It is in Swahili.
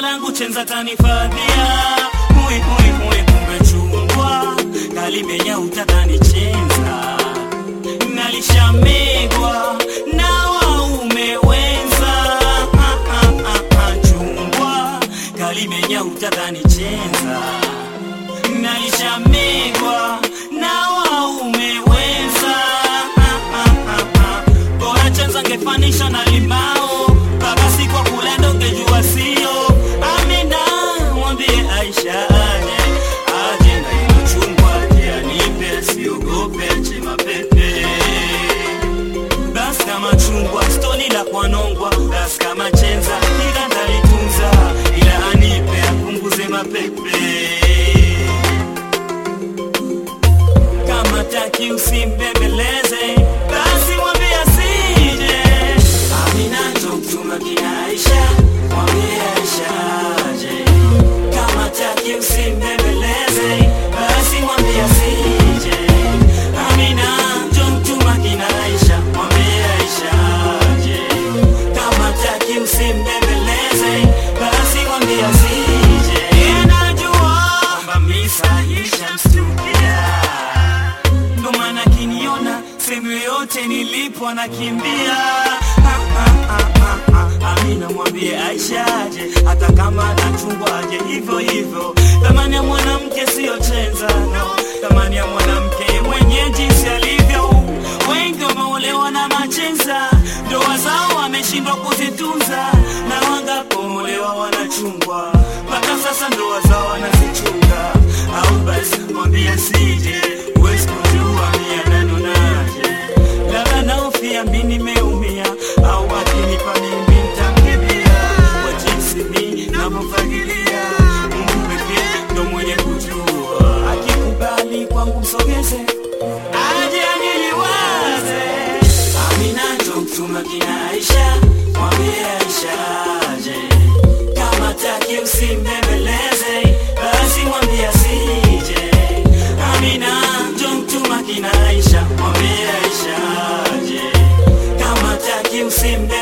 langu chenza tanifadhia hui hui hui kumbe chungwa kalimenya utatanichenza nalishamegwa na waume wenza Ah, ah, ah, ah, chungwa kalimenya utatanichenza nalishamegwa na waume wenza Ah, ah, ah, ah. bora chenza ngefanisha na limao baba si kwa kulendo ngejua sio amina mwambie aisha aje aje na ilo chungwa aje anipe siogope chema pepe basi kama chungwa stoni la kwanongwa basi kama chenza ila ndalitunza ila anipe apunguze mapepe kama taki usimbembeleze basi mwambie asije amina ndo mtuma kina aisha mwambie aisha aje kama taki usimbembeleze basi mwambie asije amina ndo mtuma kina aisha mwambie aisha aje kama taki usimbembeleze basi mwambie asije Yeye anajua kwamba misa ishamstukia ndo maana kiniona sehemu yoyote nilipo anakimbia Ah, ah, ah, ah, ah. amina mwambie aisha aje hata kama anachungwa aje hivyo hivyo thamani ya mwanamke siyo chenza no thamani ya mwanamke mwenye jinsi alivyo wengi wameolewa na machenza ndoa zao wameshindwa kuzitunza na wangapoolewa wanachungwa mpaka sasa ndoa zao wanazichunga au basi mwambie sije huwezi kujua mia nanonaje labda naofia mi nimeumia au akinipa mimi ntamkemia kwa jinsi mi navyofagilia mungu pekee ndo mwenye kujua akikubali kwangu msogeze aje aniliwaze amina ndo mtuma kina aisha mwambie aisha aje kama taki usimbembeleze basi mwambie asije amina ndo mtuma kina aisha mwambie aisha aje kama taki usimbe